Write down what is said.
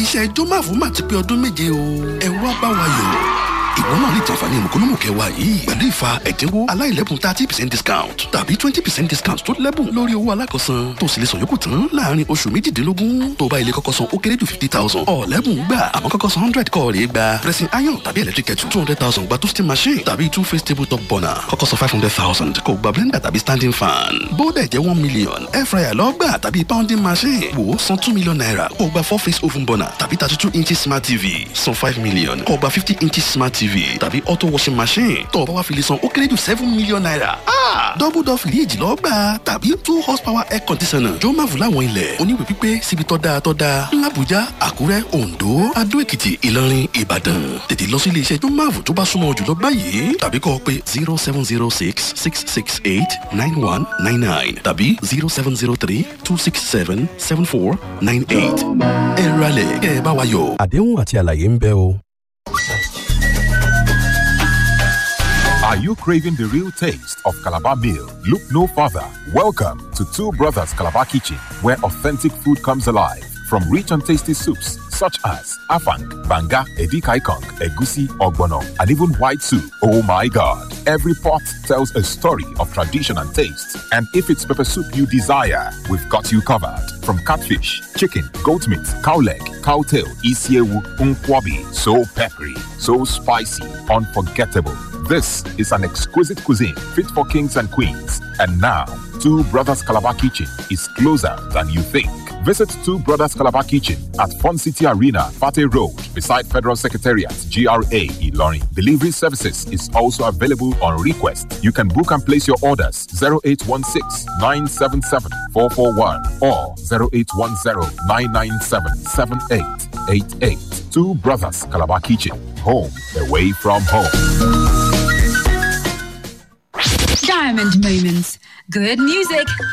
iléeṣẹ́ jọ́máfù máa ti pé ọdún méje o ẹ wá bá wa yọ̀ ìwọ náà lè jàǹfààní mùkúlùmù kẹwàá yìí pẹ̀lú ìfa ẹ̀dínwó aláìlẹ́bùn thirty percent discount tàbí twenty percent discount tó lẹ́bùn lórí owó alákọ̀ọ́sán tó sì lè sọ yòókù tán láàrin oṣù méjìdínlógún tó bá ilé kọ́kọ́ san ó kéré jù fifty thousand ọ̀lẹ́bùn gbà àmọ́ kọ́kọ́ san hundred kọ́ rèé gba pressing iron tàbí electric kettle two hundred thousand gba toasting machine tàbí two face table top burner kọ́kọ́ san five hundred thousand kò gba blender tàbí standing fan bóódẹ̀ jẹ́ one million air fryer lọ́gbà tàbí pounding machine wò ó san two million naira kò gba four face oven burner tàbí thirty two inches smart tv san five million kò gba fifty inches smart tv tàbí auto washing machine tó o bá wá fi lè san ó kéré jù seven million naira. double door fìríìjì lọ gbà tàbí two horsepower air conditioner jọ máa fún láwọn ilẹ̀ oníwèé pípé síbi tó dáa tó dáa làbújá àkúrẹ́ oǹdó adó èkìtì ìlọrin ìbàdàn tètè lọ sí iléeṣẹ́ jọ máa fún tó bá súnmọ́ jùlọ báyìí tàbí kọ́ ọ pé zero seven zero six six six eight nine one nine nine tàbí zero seven zero three two six seven seven four nine eight ẹ ralẹ̀ kẹ́ ẹ bá wa yọ̀. àdéhùn àti àlàyé ń bẹ o. Are you craving the real taste of Calabar meal? Look no further. Welcome to Two Brothers Calabar Kitchen, where authentic food comes alive. From rich and tasty soups such as afang, banga, edikaikong, egusi, ogbono, and even white soup. Oh my God! Every pot tells a story of tradition and taste. And if it's pepper soup you desire, we've got you covered. From catfish, chicken, goat meat, cow leg, cow tail, isiewu, unkwabi, so peppery, so spicy, unforgettable. This is an exquisite cuisine fit for kings and queens. And now, Two Brothers Calabar Kitchen is closer than you think. Visit Two Brothers Calabar Kitchen at Fun City Arena, Fate Road, beside Federal Secretariat, GRA, Ilorin. Delivery services is also available on request. You can book and place your orders 0816 977 441 or 0810 997 7888. Two Brothers Calabar Kitchen, home away from home. Diamond Moments. Good music,